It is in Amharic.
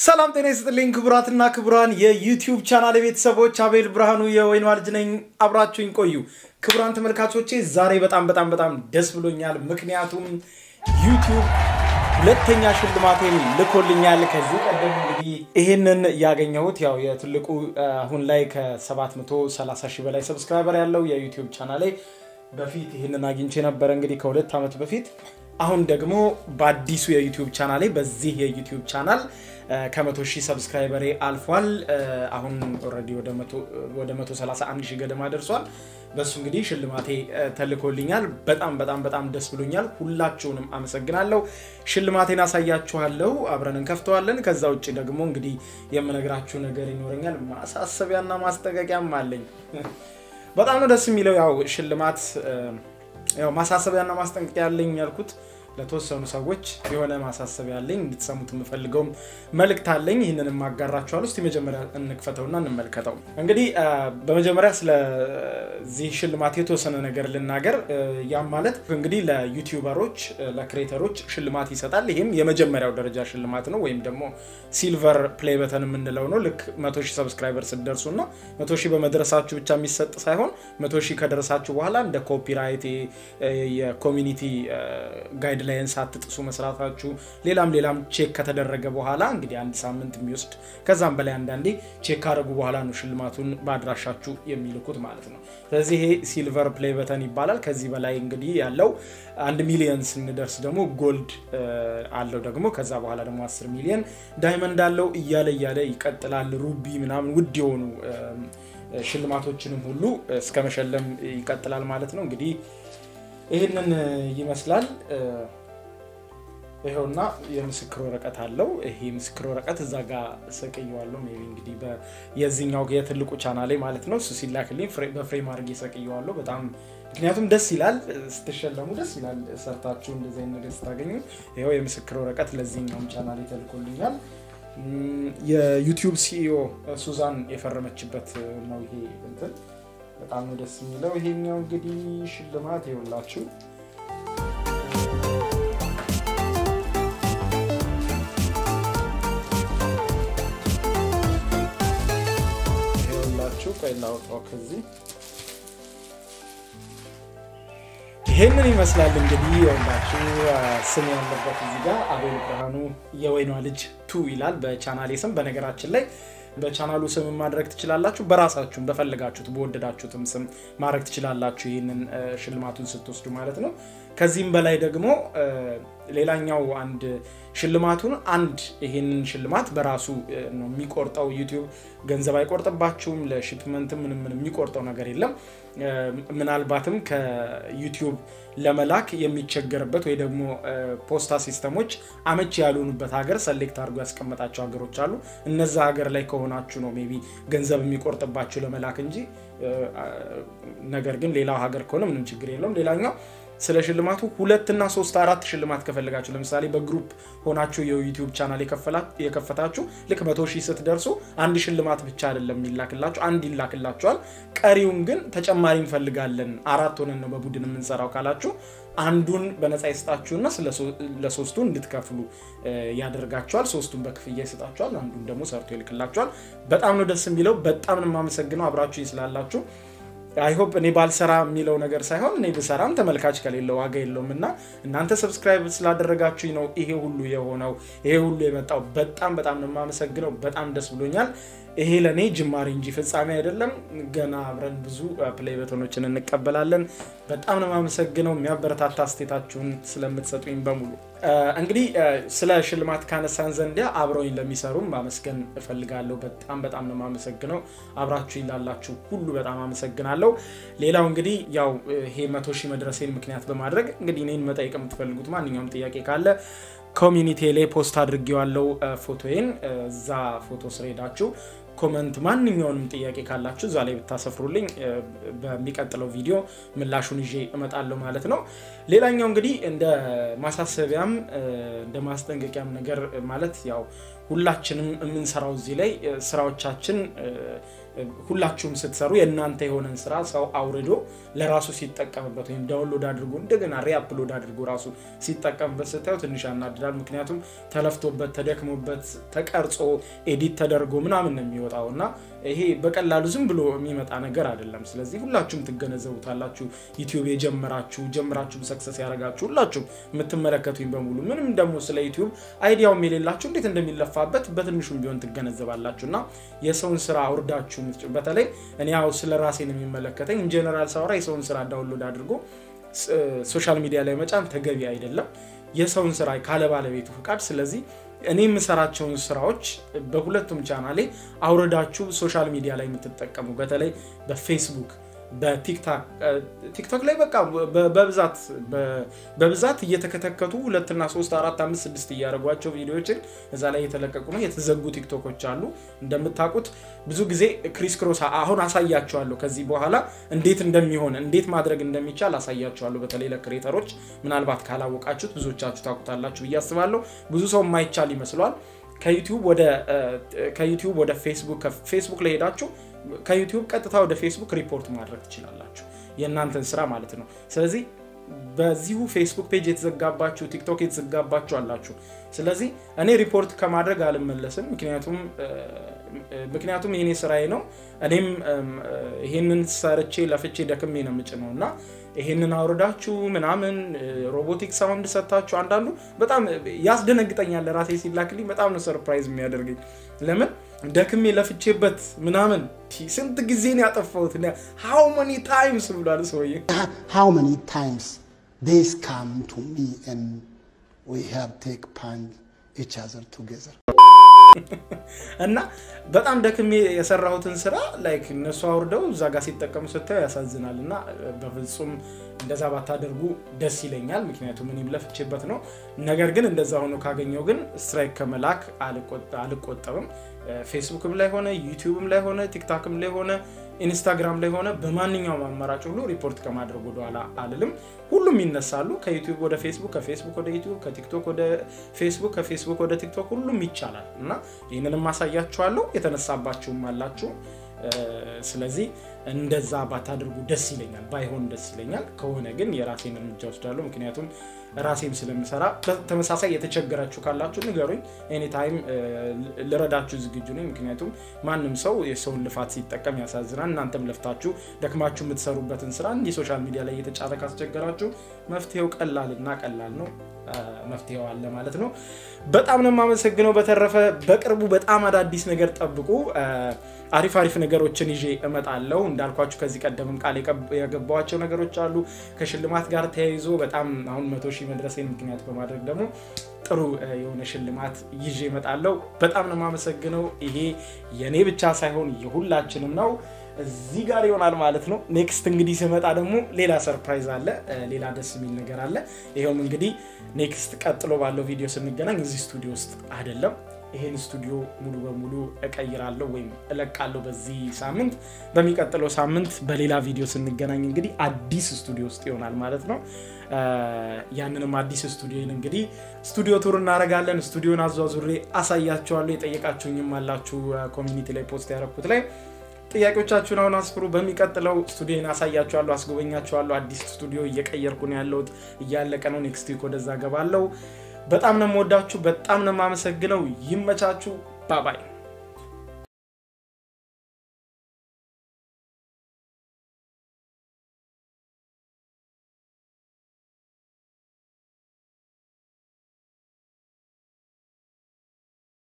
ሰላም ጤና ይስጥልኝ ክቡራትና ክቡራን የዩቲዩብ ቻናል ቤተሰቦች፣ አቤል ብርሃኑ የወይኗ ልጅ ነኝ። አብራችሁኝ ቆዩ። ክቡራን ተመልካቾቼ ዛሬ በጣም በጣም በጣም ደስ ብሎኛል። ምክንያቱም ዩቲዩብ ሁለተኛ ሽልማቴን ልኮልኛል። ከዚህ ቀደም እንግዲህ ይህንን ያገኘሁት ያው የትልቁ አሁን ላይ ከ730 ሺህ በላይ ሰብስክራይበር ያለው የዩቲዩብ ቻናሌ በፊት ይህንን አግኝቼ ነበረ እንግዲህ ከሁለት ዓመት በፊት አሁን ደግሞ በአዲሱ የዩቲዩብ ቻናሌ በዚህ የዩቲዩብ ቻናል ከመቶ ሺህ ሰብስክራይበሬ አልፏል። አሁን ኦልሬዲ ወደ 131 ሺህ ገደማ ደርሷል። በሱ እንግዲህ ሽልማቴ ተልኮልኛል። በጣም በጣም በጣም ደስ ብሎኛል። ሁላችሁንም አመሰግናለሁ። ሽልማቴን አሳያችኋለሁ፣ አብረን እንከፍተዋለን። ከዛ ውጭ ደግሞ እንግዲህ የምነግራችሁ ነገር ይኖረኛል። ማሳሰቢያና ማስጠንቀቂያም አለኝ። በጣም ነው ደስ የሚለው ያው ሽልማት ያው ማሳሰቢያና ማስጠንቀቂያ ያለኝ ያልኩት ለተወሰኑ ሰዎች የሆነ ማሳሰቢያ ያለኝ እንድትሰሙት የምፈልገውም መልእክት አለኝ። ይህንን ማጋራችኋል። እስቲ መጀመሪያ እንክፈተውና እንመልከተው። እንግዲህ በመጀመሪያ ስለዚህ ሽልማት የተወሰነ ነገር ልናገር። ያም ማለት እንግዲህ ለዩቲዩበሮች ለክሬተሮች ሽልማት ይሰጣል። ይህም የመጀመሪያው ደረጃ ሽልማት ነው፣ ወይም ደግሞ ሲልቨር ፕሌይ በተን የምንለው ነው። ልክ መቶ ሺህ ሰብስክራይበር ስትደርሱ እና መቶ ሺህ በመድረሳችሁ ብቻ የሚሰጥ ሳይሆን መቶ ሺህ ከደረሳችሁ በኋላ እንደ ኮፒራይት የኮሚኒቲ ጋይድ ላይን ሳትጥሱ መስራታችሁ ሌላም ሌላም ቼክ ከተደረገ በኋላ እንግዲህ አንድ ሳምንት የሚወስድ ከዛም በላይ አንዳንዴ ቼክ ካደረጉ በኋላ ነው ሽልማቱን በአድራሻችሁ የሚልኩት ማለት ነው። ስለዚህ ይሄ ሲልቨር ፕሌይ በተን ይባላል። ከዚህ በላይ እንግዲህ ያለው አንድ ሚሊየን ስንደርስ ደግሞ ጎልድ አለው ደግሞ ከዛ በኋላ ደግሞ አስር ሚሊየን ዳይመንድ አለው እያለ እያለ ይቀጥላል። ሩቢ ምናምን ውድ የሆኑ ሽልማቶችንም ሁሉ እስከ መሸለም ይቀጥላል ማለት ነው እንግዲህ ይህንን ይመስላል። ይኸውና የምስክር ወረቀት አለው። ይሄ ምስክር ወረቀት እዛ ጋር ሰቅየዋለሁ። ሜይ ቢ እንግዲህ የዚህኛው የትልቁ ቻናሌ ማለት ነው። እሱ ሲላክልኝ በፍሬም አድርጌ ሰቅየዋለሁ። በጣም ምክንያቱም ደስ ይላል፣ ስትሸለሙ ደስ ይላል። ሰርታችሁ እንደዚህ አይነት ነገር ስታገኙ። ይኸው የምስክር ወረቀት ለዚህኛውም ቻናሌ ተልኮልኛል። የዩቲዩብ ሲኢኦ ሱዛን የፈረመችበት ነው ይሄ እንትን በጣም ነው ደስ የሚለው። ይሄኛው እንግዲህ ሽልማት ይኸውላችሁ ይኸውላችሁ፣ ቆይ ላውጣው ከዚህ ይሄንን ይመስላል እንግዲህ ይኸውላችሁ፣ ስም ያለበት እዚህ ጋር አቤል ብርሃኑ የወይኗ ልጅ ቱ ይላል በቻናሌ ስም። በነገራችን ላይ በቻናሉ ስም ማድረግ ትችላላችሁ። በራሳችሁም በፈለጋችሁት በወደዳችሁትም ስም ማድረግ ትችላላችሁ፣ ይህንን ሽልማቱን ስትወስዱ ማለት ነው። ከዚህም በላይ ደግሞ ሌላኛው አንድ ሽልማቱን አንድ ይህንን ሽልማት በራሱ ነው የሚቆርጠው። ዩቲዩብ ገንዘብ አይቆርጥባችሁም። ለሽፕመንት ምንም ምን የሚቆርጠው ነገር የለም። ምናልባትም ከዩቲዩብ ለመላክ የሚቸገርበት ወይ ደግሞ ፖስታ ሲስተሞች አመቺ ያልሆኑበት ሀገር ሰሌክት አድርጎ ያስቀመጣቸው ሀገሮች አሉ። እነዛ ሀገር ላይ ከሆናችሁ ነው ሜይ ቢ ገንዘብ የሚቆርጥባችሁ ለመላክ እንጂ ነገር ግን ሌላው ሀገር ከሆነ ምንም ችግር የለውም። ሌላኛው ስለ ሽልማቱ ሁለትና ሶስት አራት ሽልማት ከፈለጋችሁ ለምሳሌ በግሩፕ ሆናችሁ የዩቲዩብ ቻናል የከፈታችሁ ልክ መቶ ሺህ ስትደርሱ አንድ ሽልማት ብቻ አይደለም የሚላክላችሁ፣ አንድ ይላክላችኋል። ቀሪውን ግን ተጨማሪ እንፈልጋለን አራት ሆነን ነው በቡድን የምንሰራው ካላችሁ አንዱን በነፃ ይሰጣችሁና ለሶስቱ እንድትከፍሉ ያደርጋችኋል። ሶስቱን በክፍያ ይሰጣችኋል፣ አንዱን ደግሞ ሰርቶ ይልክላችኋል። በጣም ነው ደስ የሚለው። በጣም ነው የማመሰግነው አብራችሁ ስላላችሁ። አይሆፕ እኔ ባልሰራ የሚለው ነገር ሳይሆን እኔ ብሰራም ተመልካች ከሌለው ዋጋ የለውም እና እናንተ ሰብስክራይብ ስላደረጋችሁኝ ነው ይሄ ሁሉ የሆነው ይሄ ሁሉ የመጣው። በጣም በጣም ነው የማመሰግነው። በጣም ደስ ብሎኛል። ይሄ ለእኔ ጅማሬ እንጂ ፍጻሜ አይደለም። ገና አብረን ብዙ ፕሌይ በተኖችን እንቀበላለን። በጣም ነው የማመሰግነው የሚያበረታታ አስቴታችሁን ስለምትሰጡኝ በሙሉ። እንግዲህ ስለ ሽልማት ካነሳን ዘንዲያ አብረውኝ ለሚሰሩም ማመስገን እፈልጋለሁ። በጣም በጣም ነው የማመሰግነው። አብራችሁ ላላችሁ ሁሉ በጣም አመሰግናለሁ። ሌላው እንግዲህ ያው ይሄ መቶ ሺህ መድረሴን ምክንያት በማድረግ እንግዲህ እኔን መጠየቅ የምትፈልጉት ማንኛውም ጥያቄ ካለ ኮሚኒቲ ላይ ፖስት አድርጌዋለሁ ፎቶዬን። እዛ ፎቶ ስር ሄዳችሁ ኮመንት ማንኛውንም ጥያቄ ካላችሁ እዛ ላይ ብታሰፍሩልኝ በሚቀጥለው ቪዲዮ ምላሹን ይዤ እመጣለሁ ማለት ነው። ሌላኛው እንግዲህ እንደ ማሳሰቢያም እንደ ማስጠንቀቂያም ነገር ማለት ያው ሁላችንም የምንሰራው እዚህ ላይ ስራዎቻችን ሁላችሁም ስትሰሩ የእናንተ የሆነን ስራ ሰው አውርዶ ለራሱ ሲጠቀምበት ወይም ዳውንሎድ አድርጎ እንደገና ሪአፕሎድ አድርጎ ራሱ ሲጠቀምበት ስታዩ ትንሽ ያናድዳል። ምክንያቱም ተለፍቶበት ተደክሞበት ተቀርጾ ኤዲት ተደርጎ ምናምን ነው የሚወጣው እና ይሄ በቀላሉ ዝም ብሎ የሚመጣ ነገር አይደለም። ስለዚህ ሁላችሁም ትገነዘቡታላችሁ። ዩቲዩብ የጀመራችሁ ጀምራችሁም ሰክሰስ ያደረጋችሁ ሁላችሁም የምትመለከቱኝ በሙሉ ምንም ደግሞ ስለ ዩቲዩብ አይዲያውም የሌላችሁ እንዴት እንደሚለፋበት በትንሹም ቢሆን ትገነዘባላችሁ እና የሰውን ስራ አውርዳችሁ በተለይ እኔ ያው ስለ ራሴ ነው የሚመለከተኝ። ኢንጀነራል ሳወራ የሰውን ስራ ዳውንሎድ አድርጎ ሶሻል ሚዲያ ላይ መጫን ተገቢ አይደለም፣ የሰውን ስራ ካለ ባለቤቱ ፍቃድ። ስለዚህ እኔ የምሰራቸውን ስራዎች በሁለቱም ቻናሌ አውረዳችሁ ሶሻል ሚዲያ ላይ የምትጠቀሙ በተለይ በፌስቡክ በቲክቶክ ላይ በቃ በብዛት በብዛት እየተከተከቱ ሁለትና ሶስት አራት አምስት ስድስት እያደረጓቸው ቪዲዮዎችን እዛ ላይ የተለቀቁ ነው። የተዘጉ ቲክቶኮች አሉ። እንደምታውቁት ብዙ ጊዜ ክሪስ ክሮስ አሁን አሳያቸዋለሁ። ከዚህ በኋላ እንዴት እንደሚሆን እንዴት ማድረግ እንደሚቻል አሳያቸዋለሁ። በተለይ ለክሬተሮች ምናልባት ካላወቃችሁት ብዙዎቻችሁ ታውቁታላችሁ ብዬ አስባለሁ። ብዙ ሰው የማይቻል ይመስለዋል። ከዩቲዩብ ወደ ፌስቡክ ከፌስቡክ ላይ ሄዳችሁ ከዩቲዩብ ቀጥታ ወደ ፌስቡክ ሪፖርት ማድረግ ትችላላችሁ፣ የእናንተን ስራ ማለት ነው። ስለዚህ በዚሁ ፌስቡክ ፔጅ የተዘጋባችሁ ቲክቶክ የተዘጋባችሁ አላችሁ። ስለዚህ እኔ ሪፖርት ከማድረግ አልመለስም፣ ምክንያቱም ምክንያቱም የኔ ስራዬ ነው። እኔም ይሄንን ሰርቼ ለፍቼ ደክሜ ነው የምጭነው እና ይሄንን አውርዳችሁ ምናምን ሮቦቲክ ሳውንድ ሰታችሁ አንዳንዱ በጣም ያስደነግጠኛል። ራሴ ሲላክልኝ በጣም ነው ሰርፕራይዝ የሚያደርገኝ። ለምን ደክሜ ለፍቼበት ምናምን ስንት ጊዜ ነው ያጠፋሁት? ሃው መኒ ታይምስ ብሏል ሰውዬ። how many times this come to me and we have take punch each other together. እና በጣም ደክሜ የሰራሁትን ስራ ላይክ እነሱ አውርደው እዛ ጋር ሲጠቀሙ ስታዩ ያሳዝናል። እና በፍጹም እንደዛ ባታደርጉ ደስ ይለኛል፣ ምክንያቱም እኔም ለፍቼበት ነው። ነገር ግን እንደዛ ሆኖ ካገኘው ግን ስትራይክ ከመላክ አልቆጠብም። ፌስቡክም ላይ ሆነ ዩቲዩብም ላይ ሆነ ቲክታክም ላይ ሆነ ኢንስታግራም ላይ ሆነ በማንኛውም አማራጭ ሁሉ ሪፖርት ከማድረግ ወደኋላ አልልም። ሁሉም ይነሳሉ። ከዩቲዩብ ወደ ፌስቡክ፣ ከፌስቡክ ወደ ዩቲዩብ፣ ከቲክቶክ ወደ ፌስቡክ፣ ከፌስቡክ ወደ ቲክቶክ ሁሉም ይቻላል እና ይህንንም አሳያችኋለሁ። የተነሳባችሁም አላችሁ። ስለዚህ እንደዛ ባታደርጉ ደስ ይለኛል፣ ባይሆን ደስ ይለኛል። ከሆነ ግን የራሴን እርምጃ ወስዳለሁ። ምክንያቱም ራሴም ስለምሰራ ተመሳሳይ የተቸገራችሁ ካላችሁ ንገሩኝ። ኤኒታይም ልረዳችሁ ዝግጁ ነኝ። ምክንያቱም ማንም ሰው የሰውን ልፋት ሲጠቀም ያሳዝናል። እናንተም ለፍታችሁ ደክማችሁ የምትሰሩበትን ስራ እንዲህ ሶሻል ሚዲያ ላይ እየተጫነ ካስቸገራችሁ መፍትሄው ቀላልና ቀላል ነው። መፍትሄው አለ ማለት ነው። በጣም ነው የማመሰግነው። በተረፈ በቅርቡ በጣም አዳዲስ ነገር ጠብቁ። አሪፍ አሪፍ ነገሮችን ይዤ እመጣለሁ። እንዳልኳችሁ ከዚህ ቀደምም ቃል የገባዋቸው ነገሮች አሉ ከሽልማት ጋር ተያይዞ በጣም አሁን መቶ ሺህ መድረሴን ምክንያት በማድረግ ደግሞ ጥሩ የሆነ ሽልማት ይዤ እመጣለሁ። በጣም ነው የማመሰግነው። ይሄ የእኔ ብቻ ሳይሆን የሁላችንም ነው። እዚህ ጋር ይሆናል ማለት ነው። ኔክስት እንግዲህ ስመጣ ደግሞ ሌላ ሰርፕራይዝ አለ፣ ሌላ ደስ የሚል ነገር አለ። ይኸውም እንግዲህ ኔክስት ቀጥሎ ባለው ቪዲዮ ስንገናኝ እዚህ ስቱዲዮ ውስጥ አይደለም ይሄን ስቱዲዮ ሙሉ በሙሉ እቀይራለሁ ወይም እለቃለሁ በዚህ ሳምንት። በሚቀጥለው ሳምንት በሌላ ቪዲዮ ስንገናኝ እንግዲህ አዲስ ስቱዲዮ ውስጥ ይሆናል ማለት ነው። ያንንም አዲስ ስቱዲዮን እንግዲህ ስቱዲዮ ቱር እናደርጋለን። ስቱዲዮን አዟዙሬ አሳያችኋለሁ። የጠየቃችሁኝም አላችሁ ኮሚኒቲ ላይ ፖስት ያደረኩት ላይ ጥያቄዎቻችሁን አሁን አስፍሩ። በሚቀጥለው ስቱዲዮን አሳያችኋለሁ፣ አስጎበኛችኋለሁ። አዲስ ስቱዲዮ እየቀየርኩ ነው ያለሁት፣ እያለቀ ነው። ኔክስት ዊክ ወደዛ ገባለሁ። በጣም ነው የምወዳችሁ፣ በጣም ነው የማመሰግነው። ይመቻችሁ። ባባይ